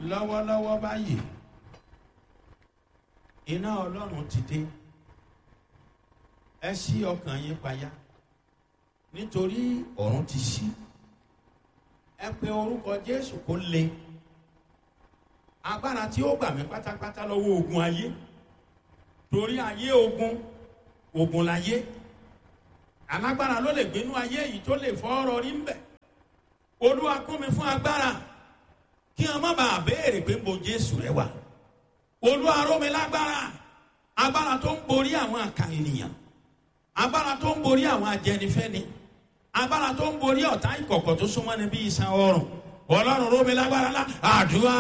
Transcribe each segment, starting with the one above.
lọ́wọ́lọ́wọ́ báyìí iná ọlọ́run ti dé ẹ ṣí ọkàn yín payá nítorí ọ̀run ti ṣí ẹ pe orúkọ jésù kó le agbára tí ó gbà mí pátápátá lọ́wọ́ ogun ayé torí ayé ogun ogun láyé alágbára ló lè gbénú ayé yìí tó lè fọ́ ọ̀rọ̀ rí ń bẹ̀ olúwa kún mi fún agbára kí wọn má bàa béèrè pé mo jésù rẹ wà olúwa ró mi lágbára agbára tó ń borí àwọn àkà ènìyàn agbára tó ń borí àwọn ajẹnifẹni agbára tó ń borí ọ̀tá ìkọ̀kọ̀ tó súnmọ́ ni bí iṣan ọrùn ọlọ́run ró mi lágbára lá àdúrà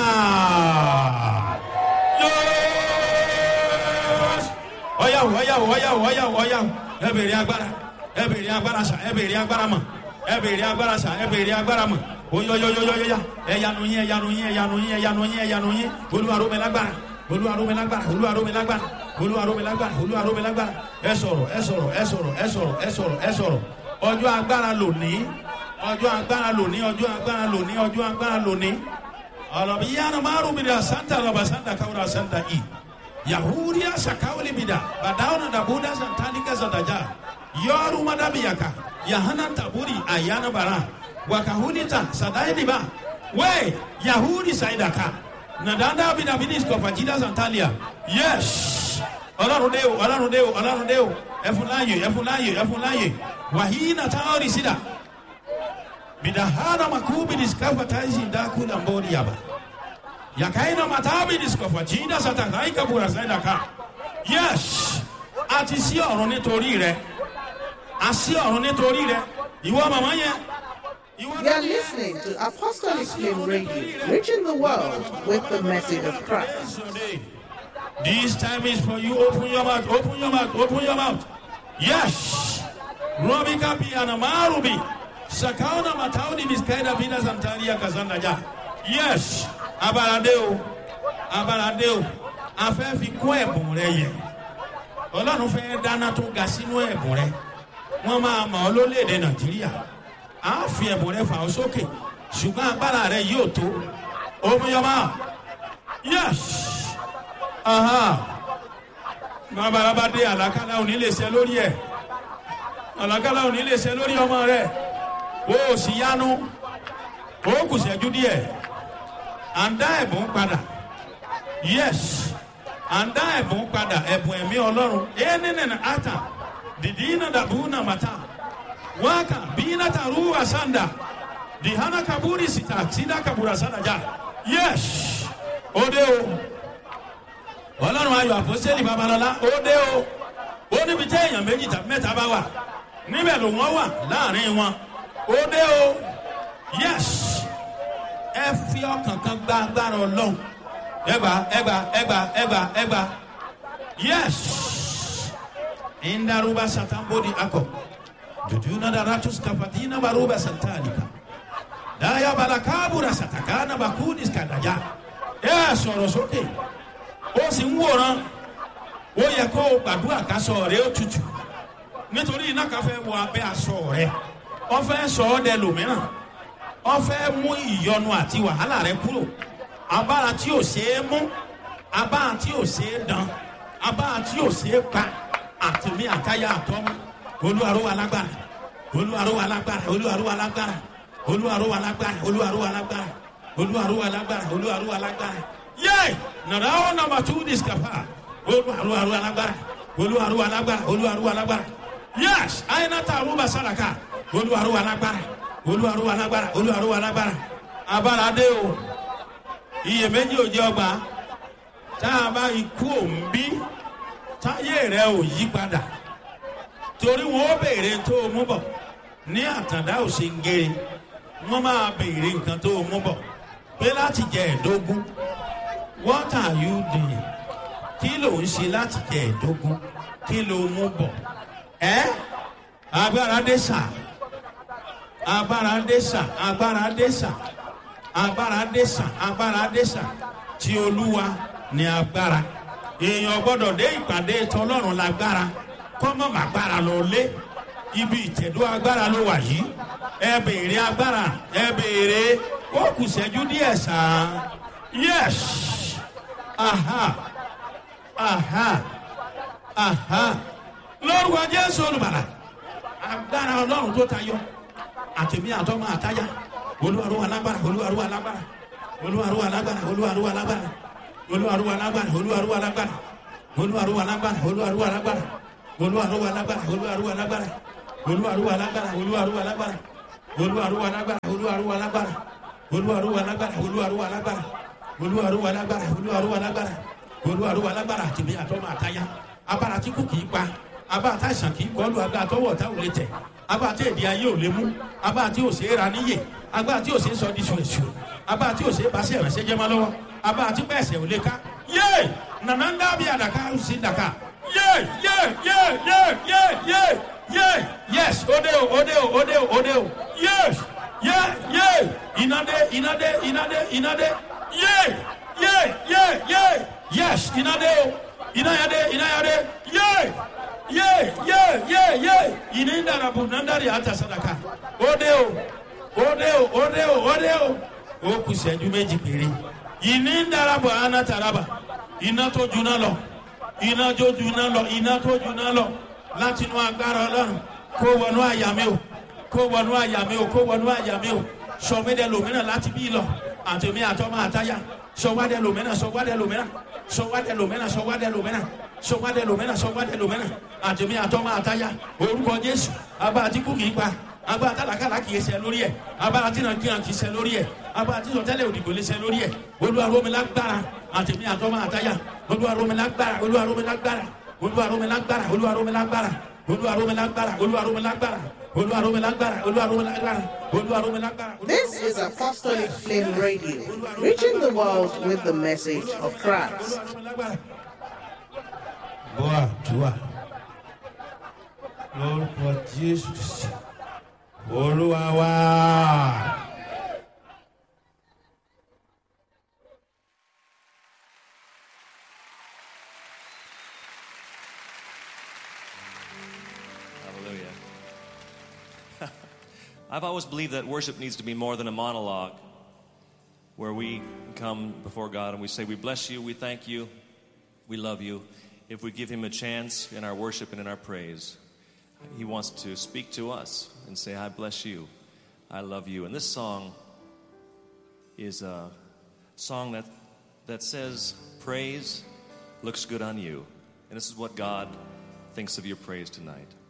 ọyàwó ọyàwó ọyàwó ọyàwó ọyàwó ẹ bèrè agbára ẹ bèrè agbára sà ẹ bèrè agbára mọ ẹ bèrè agbára sà ẹ bèrè agbára mọ oyoyoyoyoya ẹyanu yín ẹyanu yín ẹyanu yín ẹyanu yín ẹyanu yín olúwaró mi lágbára olúwaró mi lágbára olúwaró mi lágbára olúwaró mi lágbára olúwaró mi lágbára ẹ sọ̀rọ̀ ẹ sọ̀rọ̀ ẹ sọ̀rọ̀ ẹ sọ̀rọ̀ ẹ sọ̀rọ̀ ẹ sọ̀rọ̀ ọjọ́ agbára lónìí ọjọ́ agbára lónìí ọjọ́ agbára lónìí ọjọ́ agbára lónìí ọlọ́bi yánnà márùn mi dà santa lọ́ba santa kawura santa i yahudiya sakawuli mi dà badawuna dabuda santalika santaja yọọru madabiyaka yahana taburi ayana bara wakahunita sadainiba we yahudi saidaka nadanda bidabidis kọfajida santalia yes ọlọrun de o ọlọrun de o ọlọrun de o ẹfunláyè ẹfunláyè ẹfunláyè wàhíínà táwọn sídà bidahana makubidis kafataisi ndakula mbori yaba yakaina matabidis kọfajida satakaika bura saidaka yes àti sí ọ̀run nítorí rẹ àsí ọ̀run nítorí rẹ ìwọ màmá yẹn. You are listening to Apostolic Flame Radio, reaching the world with the message of Christ. This time is for you. Open your mouth, open your mouth, open your mouth. Yes. Robi kapi anamarubi. Sakauna matauni miskaida vida santaria kazanda ja. Yes. Abaradeo. Abaradeo. Afẹ́ fi kún ẹ̀bùn rẹ yẹ. Ọlọ́run fẹ́ dáná tó ga sínú ẹ̀bùn rẹ. Wọ́n máa mọ̀ ọ́ lólèdè Nàìjíríà a fi ẹ̀bùn rẹ fà ó sókè ṣùgbọ́n agbára rẹ yóò tó omiyọba yes babalaba dé àlàkálà òní lè ṣe lórí ẹ àlàkálà òní lè ṣe lórí ọmọ rẹ o ò sì yanu o kù ṣẹ́jú díẹ̀ à ń dá ẹ̀bùn padà yes à ń dá ẹ̀bùn padà ẹ̀bùn ẹ̀mí ọlọ́run ẹ̀ nínú ata dìdí iná dàbú náà màtá waka bina taruwa sanda dihana kaburi sita sida kabura sanda ja yes ode o ọlọ́run ayọ̀ àpọ́sẹ́lì babalọ́lá ode o ó níbi tí èèyàn méjì tàbí mẹ́ta bá wà níbẹ̀ ló wọ́n wà láàrin wọn ode o yes ẹ fi ọkàn kan gba agbára ọlọ́run ẹgbà ẹgbà ẹgbà ẹgbà ẹgbà yes ìndarúbá sàtàmbódì akọ jujuna da ratus kafatina baruba santalika daya balakabura satakana bakudis kadaja ẹ sọ̀rọ̀ sókè ó sì ń wòran ó yẹ kó o gbàdúrà kásọ rẹ ó tutù nítorí iná kan fẹ́ wọ abẹ́ aṣọ rẹ wọ́n fẹ́ sọ ọ́ dẹ lòmíràn wọ́n fẹ́ mú ìyọnu àti wàhálà rẹ kúrò abára tí ò ṣeé mú abára tí ò ṣeé dán abára tí ò ṣeé pa àtìmí àtayá àtọ́mú olúwarúwa lágbára olúwarúwa lágbára olúwarúwa lágbára olúwarúwa lágbára olúwarúwa lágbára olúwarúwa lágbára olúwarúwa lágbára yé nàrà ó nàmbà tú discapa olúwarúwa lágbára olúwarúwa lágbára olúwarúwa lágbára yés àyìnàtà àrùbà sàràkà olúwarúwa lágbára olúwarúwa lágbára olúwarúwa lágbára abára dé o iyèméjì ò jẹ ọgbà tá a bá ikú òǹbí táyé rẹ ò yí padà torí wọn ó béèrè tó o mú bọ ní àtàndá òsèǹgèrè wọn máa béèrè nǹkan tó o mú bọ pé láti jẹ ẹdógún what are you doing kí ló ń ṣe láti jẹ ẹdógún kí ló mú bọ ẹ agbára dé sà agbára dé sà agbára dé sà agbára dé sà agbára dé sà tí olúwa ní agbára èèyàn gbọdọ̀ dé ìpàdé tọlọ́run lágbára kọ́mọ́ màgbára lọ lé ibi ìtẹ̀dó agbára ló wà yìí ẹ béèrè agbára ẹ béèrè ó kù sẹ́jú díẹ̀ sàn Yes. Aha. Aha. Aha. Lord wa Jésù olùbàlà. Agbára Ọlọ́run tó tayọ. Àtẹ̀mí àtọ́mọ àtáyà. Olúwarúwa lágbára. Olúwarúwa lágbára. Olúwarúwa lágbára. Olúwarúwa lágbára. Olúwarúwa lágbára. Olúwarúwa lágbára. Olúwarúwa lágbára. Olúwarúwa lágbára. Olúwarúwa lágbára. Olúwarúwa lágbára. Olúwarúwa lágbára. Olúwarúwa lágbára. Olúwarúwa lágbára. Olúwarúwa lágbára. Olúwarúwa lágbára. Olúwarúwa lágbára. Olúwarúwa lágbára. Olúwarúwa lágbára. Olúwarúwa lágbára. Àtẹ̀mí àtọ́mọ àtáyà. Abára tí kò kì í pa. Abára tá àìsàn kì í kọlu. Abára tọwọ́ ọ̀tá ò lè tẹ̀. Abára tí èdè ayé ò lè mú. Abára tí ò ṣe é ra níyè. Abára tí ò ṣe é sọ di ṣùrẹ̀ṣù. Abára tí ò ṣe é bá sí ìrànṣẹ́ jẹ́ mọ́ lọ́wọ́. Abára tí bẹ́ẹ̀ sẹ̀ ò lè ká. Yé! Nànà ń dábìí àdàkà ó sì dàkà. Yé! Yé! Yé! Yé! Yé! Yé! Yé! Yes! Ode o! Ode o! Ode o! Ode o! Yes! Yé! Yé! Ìnádé! Ìnádé! Ìnádé! Ìnádé! Yé! Yé! Yé! Yé! Yes! Ìnádé o! Ìnáyàdé! Ìnáyàdé! Yé! Yé! Yé! Yé! Yé! Ìní dàrabù nàndàrí àtàsádàkà. Ode o! Ode o! Ode o! Ode o! Ó kù sẹ́jú méjì péré. Ìní dàrabù àná tàràbà. Iná tó juná lọ. Iná tó juná lọ. Iná tó juná lọ. Láti inú agbára Ọlọ́run. Kó wọnú àyà mi o. Kó wọnú àyà mi o. Kó wọnú àyà mi o. Sọmídẹ lòmínà láti bí lọ. Àtẹ̀mí àtọ́mọ àtáyà. Sọwádẹ lòmínà. Sọwádẹ lòmínà. Sọwádẹ lòmínà. Sọwádẹ lòmínà. Sọwádẹ lòmínà. Sọwádẹ lòmínà. Àtẹ̀mí àtọ́mọ àtáyà. Orúkọ Jésù. Abá àtìkú kì í pa agbára tálàkàlà kì í ṣe lórí ẹ agbára tí nàìjíríà kì í ṣe lórí ẹ agbára tí sọtẹlẹ òdìgbò lè ṣe lórí ẹ olúwaromilágbára àtẹmí àtọmọ àtayà olúwaromilágbára olúwaromilágbára olúwaromilágbára olúwaromilágbára olúwaromilágbára olúwaromilágbára olúwaromilágbára olúwaromilágbára olúwaromilágbára. This is Apostolic Flame Radio, reaching the world with the message of Christ. Boa, tua. Lórúkọ Jésù Kristi. Olúwa wá. Hallelujah. I've always believed that worship needs to be more than a monologue where we come before God and we say, We bless you, we thank you, we love you. If we give Him a chance in our worship and in our praise, He wants to speak to us and say, I bless you, I love you. And this song is a song that, that says, Praise looks good on you. And this is what God thinks of your praise tonight.